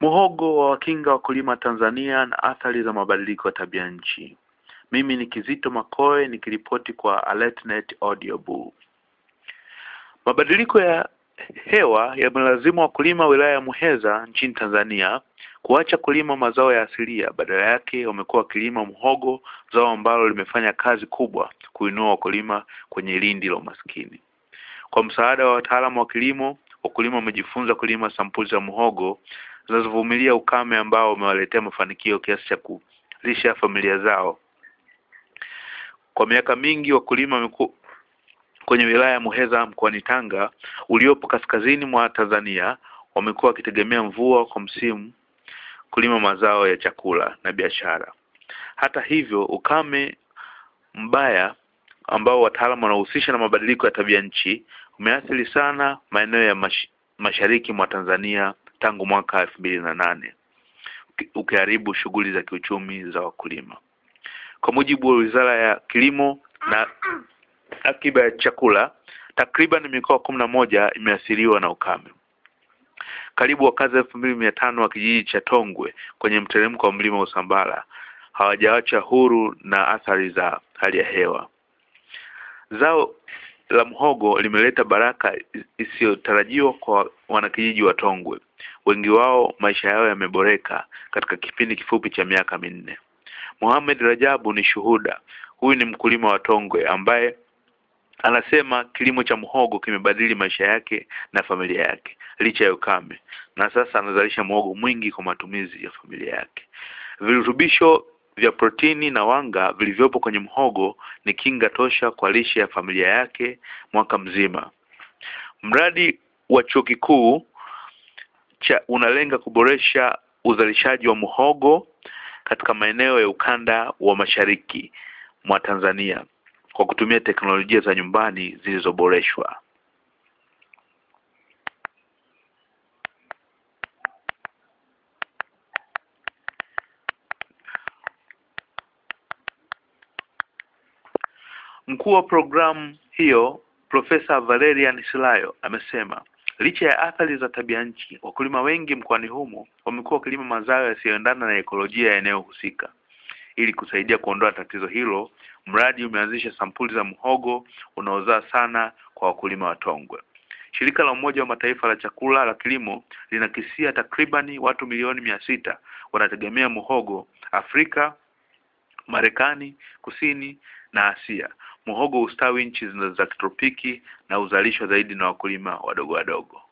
Muhogo wa wakinga wakulima Tanzania na athari za mabadiliko ya tabia nchi. Mimi ni Kizito Makoe nikiripoti kwa AlertNet Audio Bull. Mabadiliko ya hewa yamelazimu wakulima wilaya ya Muheza nchini Tanzania kuacha kulima mazao ya asilia, badala yake wamekuwa wakilima muhogo, zao ambalo limefanya kazi kubwa kuinua wakulima kwenye lindi la umaskini. Kwa msaada wa wataalamu wa kilimo, wakulima wamejifunza kulima sampuli za muhogo zinazovumilia ukame ambao umewaletea mafanikio kiasi cha kulisha familia zao. Kwa miaka mingi wakulima wamekuwa kwenye wilaya ya Muheza mkoani Tanga uliopo kaskazini mwa Tanzania wamekuwa wakitegemea mvua kwa msimu kulima mazao ya chakula na biashara. Hata hivyo, ukame mbaya ambao wataalamu wanahusisha na mabadiliko ya tabia nchi umeathiri sana maeneo ya mash, mashariki mwa Tanzania tangu mwaka elfu mbili na nane ukiharibu shughuli za kiuchumi za wakulima. Kwa mujibu wa Wizara ya Kilimo na Akiba ya Chakula, takriban mikoa kumi na moja imeathiriwa na ukame. Karibu wakazi elfu mbili mia tano wa kijiji cha Tongwe kwenye mteremko wa mlima Usambara hawajawacha huru na athari za hali ya hewa. Zao la mhogo limeleta baraka isiyotarajiwa kwa wanakijiji wa Tongwe. Wengi wao maisha yao yameboreka katika kipindi kifupi cha miaka minne. Mohamed Rajabu ni shuhuda. Huyu ni mkulima wa Tongwe ambaye anasema kilimo cha mhogo kimebadili maisha yake na familia yake licha ya ukame, na sasa anazalisha mhogo mwingi kwa matumizi ya familia yake. Virutubisho vya protini na wanga vilivyopo kwenye mhogo ni kinga tosha kwa lishe ya familia yake mwaka mzima. Mradi wa chuo kikuu cha unalenga kuboresha uzalishaji wa mhogo katika maeneo ya ukanda wa mashariki mwa Tanzania kwa kutumia teknolojia za nyumbani zilizoboreshwa. Mkuu wa programu hiyo Profesa Valerian Silayo amesema licha ya athari za tabia nchi, wakulima wengi mkoani humo wamekuwa wakilima mazao yasiyoendana na ekolojia ya eneo husika. Ili kusaidia kuondoa tatizo hilo, mradi umeanzisha sampuli za mhogo unaozaa sana kwa wakulima wa Tongwe. Shirika la Umoja wa Mataifa la chakula la kilimo linakisia takribani watu milioni mia sita wanategemea muhogo Afrika, Marekani Kusini na Asia. Muhogo ustawi nchi za kitropiki na uzalishwa zaidi na wakulima wadogo wadogo.